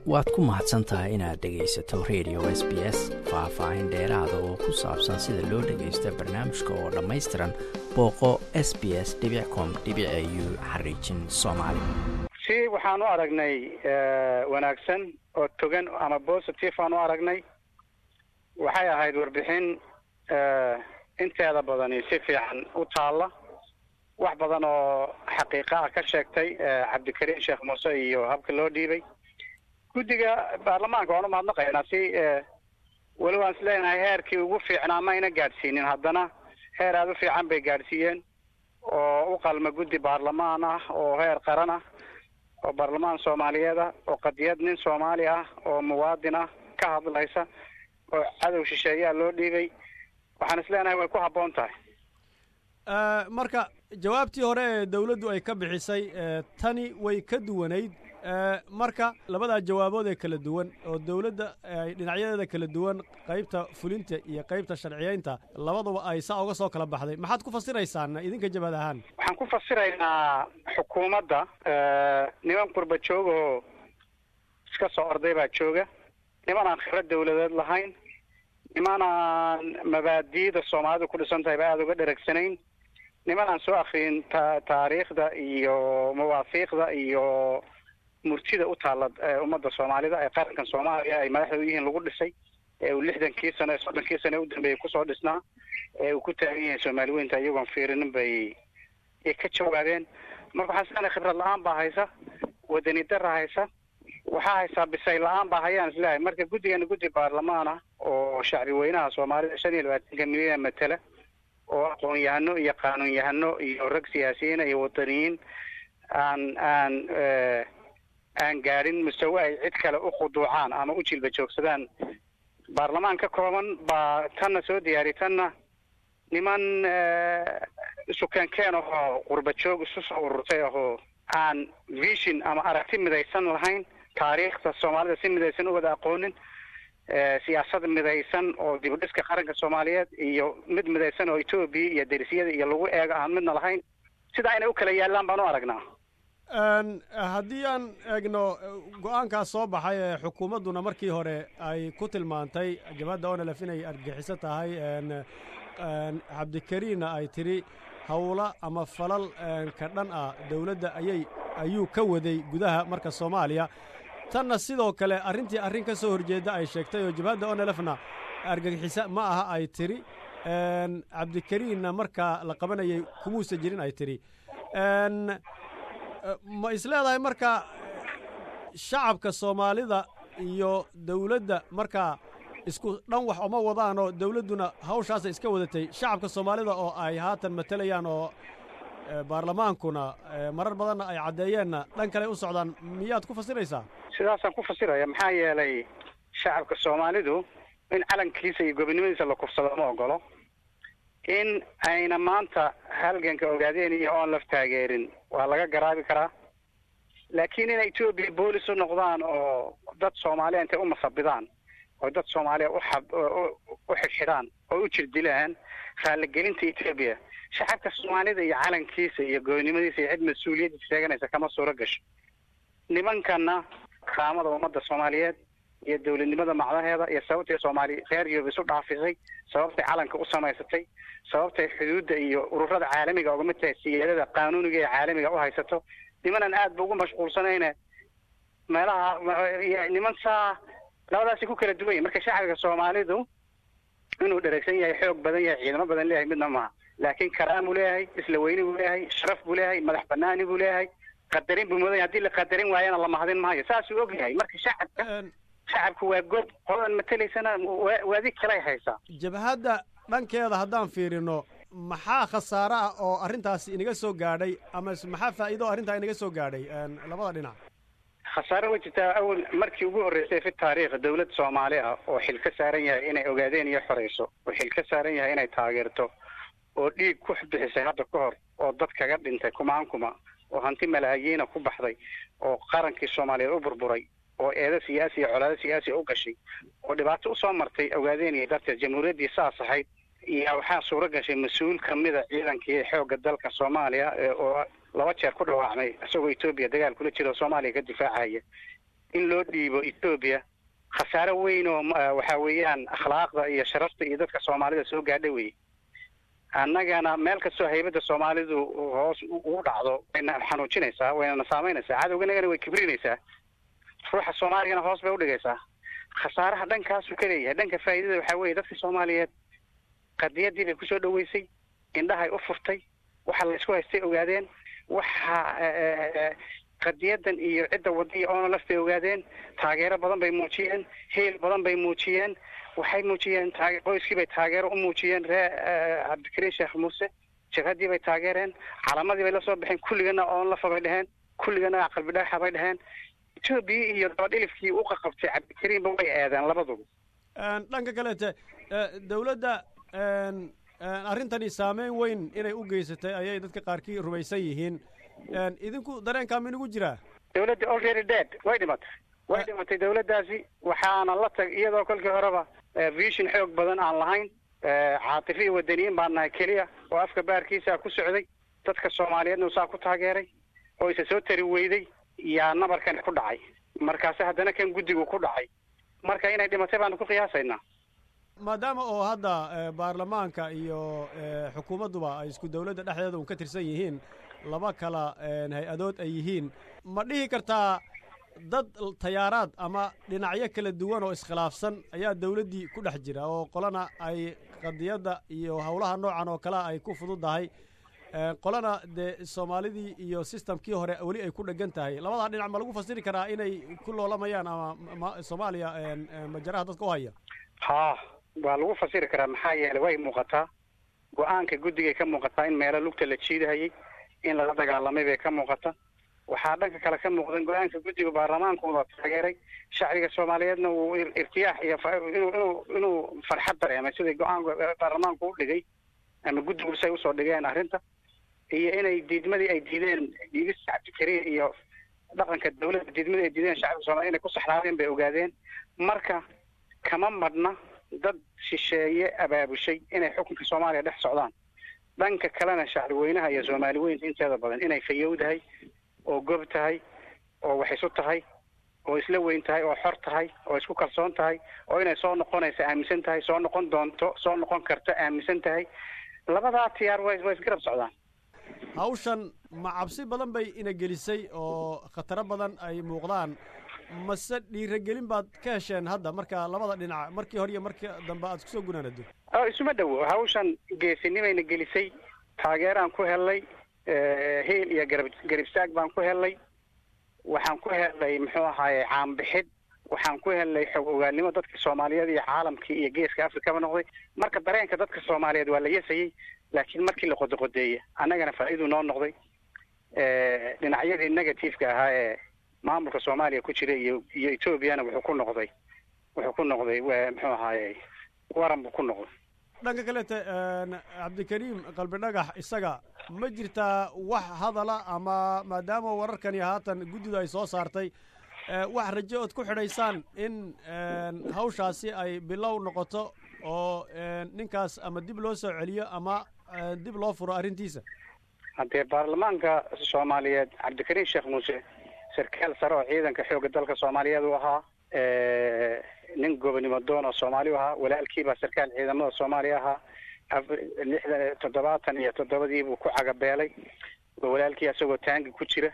waad ku mahadsan tahay inaad dhegaysato radio s b s faah-faahin dheeraada oo ku saabsan sida loo dhagaysta barnaamijka oo dhammaystiran booqo s b s com u xariijin soomaali si waxaan u aragnay wanaagsan oo togan ama positive aan u aragnay waxay ahayd warbixin inteeda badani si fiican u taalla wax badan oo xaqiiqa ah ka sheegtay cabdikariim sheekh muuse iyo habka loo dhiibay guddiga baarlamaanka waan u mahadnaqaynaa si weli waan isleenahay heerkii ugu fiicnaa mayna gaadhsiinin haddana heer aada u fiican bay gaadhsiiyeen oo u qalma guddi baarlamaan ah oo heer qaran ah oo baarlamaan soomaaliyeed ah oo qadiyad nin soomaali ah oo muwaadin ah ka hadlaysa oo cadow shisheeyaa loo dhiibay waxaan isleenahay way ku habboon tahay marka jawaabtii hore ee dawladdu ay ka bixisay tani way ka duwanayd marka labadaa jawaabood ee kala duwan oo dawladda ay dhinacyadeeda kala duwan qaybta fulinta iyo qaybta sharciyeynta labaduba ay saa uga soo kala baxday maxaad ku fasiraysaan idinka jabad ahaan waxaan ku fasiraynaa xukuumadda niman qurba joogahoo iska soo orday baa jooga niman aan khibrad dawladeed lahayn niman aan mabaadi'da soomaalidu ku dhisan tahay ba aada uga dheragsanayn niman aan soo akriyin ta taariikhda iyo mawaafiiqda iyo murtida u taalla ummadda soomaalida ee qarankan soomaaliya ay madaxda u yihiin lagu dhisay ee uu lixdankii sano ee soddonkii sano ee u dambeeyey kusoo dhisnaa ee uu ku taagan yahay soomaali weynta iyagoon fiirinin bay ay ka jawaabeen marka waxaan islenahay khibrad la-aan baa haysa wadani dara haysa waxaa haysaa bisay la-aan baa hayaan isleeyahay marka guddigana guddi baarlamaan ah oo shacbi weynaha soomaalida shan iyo labaatanka milyan matala oo aqoon-yahano iyo qaanuun-yahano iyo rag siyaasiyiina iyo wadaniyiin aan aan aan gaadhin mustawe ay cid kale u khuduucaan ama u jilba joogsadaan baarlamaan ka kooban baa tanna soo diyaariy tanna niman isukeenkeen ahoo qurba joog isu soo ururtay ahoo aan vision ama aragti midaysan lahayn taariikhda soomaalida si midaysan u wada aqoonin siyaasad midaysan oo dibudhiska qaranka soomaaliyeed iyo mid midaysan oo etoobiya iyo derisyada iyo lagu eego aan midna lahayn sidaa inay u kala yaallaan baan u aragnaa haddii aan eegno go-aankaas soo baxay ee xukuumadduna markii hore ay ku tilmaantay jabhadda onelef inay argixiso tahay cabdikariinna ay tidhi howla ama falal ka dhan ah dawladda ayay ayuu ka waday gudaha marka soomaaliya tanna sidoo kale arrintii arrin ka soo horjeedda ay sheegtay oo jabhadda onelefna argagixisa ma aha ay tidhi cabdikariinna markaa la qabanayay kumuusa jirin ay tidhi ma isleedahay marka shacabka soomaalida iyo dawladda markaa isku dhan wax oma wadaanoo dawladduna hawshaasay iska wadatay shacabka soomaalida oo ay haatan matalayaan oo baarlamaankuna marar badanna ay caddeeyeenna dhan kale u socdaan miyaad ku fasiraysaa sidaasaan ku fasiraya maxaa yeelay shacabka soomaalidu in calankiisa iyo gobonimadiisa la kufsado ma ogolo in ayna maanta halganka ogaadeen iyo oon laf taageerin waa laga garaabi karaa laakiin inay etoobiya boolis u noqdaan oo dad soomaaliya intay u masabidaan oo dad soomaaliya uxab u xidhxidhaan oo u jirdilaan raalligelinta etoobiya shacabka soomaalida iyo calankiisa iyo goonimadiisa iyo cid mas-uuliyadda sheeganaysa kama suuro gasho nimankana karaamada ummadda soomaaliyeed iyo dawladnimada macdaheeda iyo sababtay soomaali reer yurub isu dhaafisay sababtay calanka u samaysatay sababtay xuduudda iyo ururada caalamiga uga mid tahay siyaadada qaanuuniga ee caalamiga u haysato nimanan aad ba ugu mashquulsanayne meelaha niman saa labadaasi ku kala duwan yahy marka shacbiga soomaalidu inuu dheregsan yahay xoog badan yahay ciidamo badan leeyahay midna maaha laakiin karaam buu leeyahay isla weyni buu leeyahay sharaf buu leeyahay madax banaani buu leeyahay qadarin buu mudan yahay hadii la qadarin waayana la mahadin maayo saasuu og yahay marka shacabka shacabku waa goob qoladan matelaysana waadi kalay haysaa jabhadda dhankeeda haddaan fiirino maxaa khasaare ah oo arrintaasi inaga soo gaadhay ama maxaa faa'iido o arrintaa inaga soo gaadhay labada dhinac khasaare way jirtaa awal markii ugu horreysay fi taariikh dawlad soomaali ah oo xil ka saaran yahay inay ogaadeen iyo xoreyso oo xil ka saaran yahay inay taageerto oo dhiig ku bixisay hadda ka hor oo dad kaga dhintay kumaan kuma oo hanti malaayiina ku baxday oo qarankii soomaaliyeed u burburay oo eedo siyaasi iyo colaado siyaasi u gashay oo dhibaato usoo martay ogaadeenaya darteed jamhuuriyaddii saas ahayd iyo waxaa suuro gashay mas-uul kamida ciidankii xoogga dalka soomaaliya oo laba jeer ku dhawaacmay isagoo etoobiya dagaal kula jira oo soomaaliya ka difaacaya in loo dhiibo etoobiya khasaare weyn oo waxa weeyaan akhlaaqda iyo sharafta iyo dadka soomaalida soo gaadha wey annagana meel kastoo haybadda soomaalidu hoos ugu dhacdo wayna xanuujinaysaa waynana saamaynaysaa cadowganagana way kibrinaysaa ruuxa soomaaligana hoos bay udhigaysaa khasaaraha dhankaasuu ka leeyahay dhanka faa'iidada waxaa weeye dadka soomaaliyeed qadiyadii bay kusoo dhaweysay indhahay u furtay waxa la isku haystay ogaadeen waxa qadiyadan iyo cidda wadaiyo oona laf bay ogaadeen taageero badan bay muujiyeen heel badan bay muujiyeen waxay muujiyeen qoyskii bay taageero u muujiyeen ree cabdikariin sheekh muuse jabhaddii bay taageereen calamadii bay la soo baxeen kulligana oon lafa bay dheheen kulligana qalbi dhagaxa bay dheheen etoobiya iyo dabadhilifkii u qaqabtay cabdikariinba way eedeen labaduba dhanka kaleete dawladda arrintani saameyn weyn inay u geysatay ayay dadka qaarkii rumaysan yihiin idinku dareenkaa minugu jiraa dawladda already dead way dhimatay way dhimatay dawladdaasi waxaana la tag iyadoo kolkii horeba vision xoog badan aan lahayn caatifi iyo wadaniyiin baan nahay keliya oo afka baarkiisaa ku socday dadka soomaaliyeedna saa ku taageeray oo isa soo tari weyday yaa nabarkani ku dhacay markaase haddana kan guddigu ku dhacay marka inay dhimatay baanu ku qiyaasaynaa maadaama oo hadda baarlamaanka iyo xukuumadduba ay isku dawladda dhexdeeda un ka tirsan yihiin laba kala hay-adood ay yihiin ma dhihi kartaa dad tayaaraad ama dhinacyo kala duwan oo iskhilaafsan ayaa dawladdii ku dhex jira oo qolana ay qadiyadda iyo howlaha noocan oo kale ay ku fududdahay qolana dee soomaalidii iyo sistamkii hore weli ay ku dhegan tahay labadaa dhinac ma lagu fasiri karaa inay ku loolamayaan ama soomaaliya majaraha dadka u haya ha waa lagu fasiri karaa maxaa yeelay way muuqataa go-aanka guddigay ka muuqataa in meelo lugta la jiidahayay in lala dagaalamay bay ka muuqata waxaa dhanka kale ka muuqdan go-aanka guddiga baarlamaankooda taageeray shacbiga soomaaliyeedna uu irtiyaax iyo inuu inuu inuu farxad dareemay siday go-aanka baarlamaanku u dhigay ama guddigu say usoo dhigeen arrinta iyo inay diidmadii ay diideen diidista cabdikariin iyo dhaqanka dawladda diidmadii ay diideen shacbiga soomaliya inay ku saxraadeen bay ogaadeen marka kama madhna dad shisheeye abaabushay inay xukunka soomaaliya dhex socdaan dhanka kalena shacbi weynaha iyo soomaali weynta inteeda badan inay fayowdahay oo gob tahay oo wax isu tahay oo isla weyn tahay oo xor tahay oo isku kalsoon tahay oo inay soo noqonaysa aaminsan tahay soo noqon doonto soo noqon karta aaminsan tahay labadaa tiyaar way way isgarab socdaan hawshan ma cabsi badan bay ina gelisay oo khataro badan ay muuqdaan mase dhiiragelin baad ka hesheen hadda marka labada dhinac markii hore iyo markii dambe aad kusoo gunaanado isuma dhowo hawshan geesinimayna gelisay taageeraan ku helnay heel iyo garab garibsaag baan ku helnay waxaan ku helnay muxuu ahaaye caanbixid waxaan ku helnay xog ogaannimo dadka soomaaliyeed iyo caalamkii iyo geeska afrikaba noqday marka dareenka dadka soomaaliyeed waa la yesayey laakiin markii la qodoqodeeyey annagana faa'iiduu noo noqday dhinacyadii negativeka ahaa ee maamulka soomaaliya ku jira iyo iyo etoobiyana wuxuu ku noqday wuxuu ku noqday muxuu ahaaye waran buu ku noqday dhanka kalete cabdikariim qalbi dhagax isaga ma jirtaa wax hadala ama maadaama wararkani haatan guddida ay soo saartay wax rajo ood ku xidhaysaan in hawshaasi ay bilow noqoto oo ninkaas ama dib loo soo celiyo ama dib loo furo arrintiisa haddee baarlamaanka soomaaliyeed cabdikariim sheekh muuse sarkaal sare oo ciidanka xoogga dalka soomaaliyeed u ahaa nin gobonimo doon oo soomaali u ahaa walaalkiibaa sarkaal ciidamada soomaaliya ahaa lixdan toddobaatan iyo toddobadii buu ku cagabeelay walaalkii isagoo taangi ku jira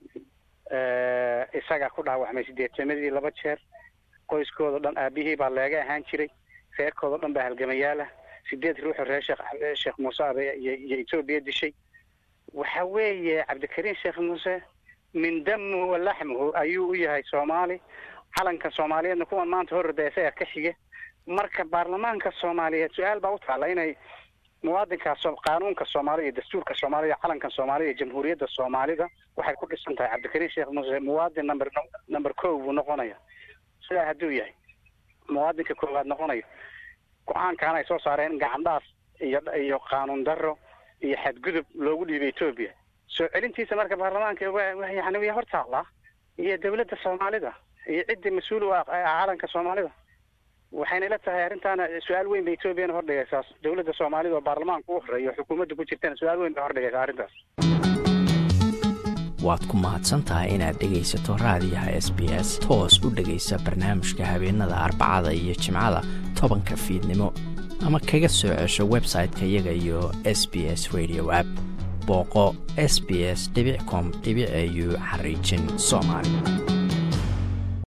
isagaa ku dhaawacmay sideetamadii laba jeer qoyskooda dhan aabihii baa leega ahaan jiray reerkooda dhan baa halgamayaalah sideed ruuxoo reer sheekh sheekh muuse abe iyo etoobiya dishay waxa weeye cabdikariim sheekh muuse min damuhu wa laxmuhu ayuu u yahay soomaali calanka soomaaliyeedna kuwan maanta hororda isaga ka xige marka baarlamaanka soomaaliyeed su-aal baa u taalla inay muwaadinkaas qaanuunka soomaalida iyo dastuurka soomaalida calanka soomaalida iyo jamhuuriyadda soomaalida waxay ku dhisan tahay cabdikariim sheekh muuse muwaadin number number ko buu noqonaya sidaa hadduu yahay muwaadinka koowaad noqonayo go-aankan ay soo saareen gacandhaaf iyo iyo qaanuun darro iyo xadgudub loogu dhiibay etoobiya soo celintiisa marka baarlamaanka yani way hor taallaa iyo dawladda soomaalida iyo ciddii mas-uul u ah calanka soomaalida waxayna ila tahay arrintaana su-aal weyn bay etoobiyana hordhigaysaa dawladda soomaalida oo baarlamaanka u horeeyo xukuumadda ku jirtana su-aal weyn bay hordhigaysaa arrintaas waad ku mahadsan tahay inaad dhegaysato raadiyaha s b s toos u dhegaysa barnaamijka habeenada arbacada iyo jimcada tobanka fiidnimo ama kaga soo cesho website-ka iyaga iyo s b s radio app booqo s b s com au xariijin soomaali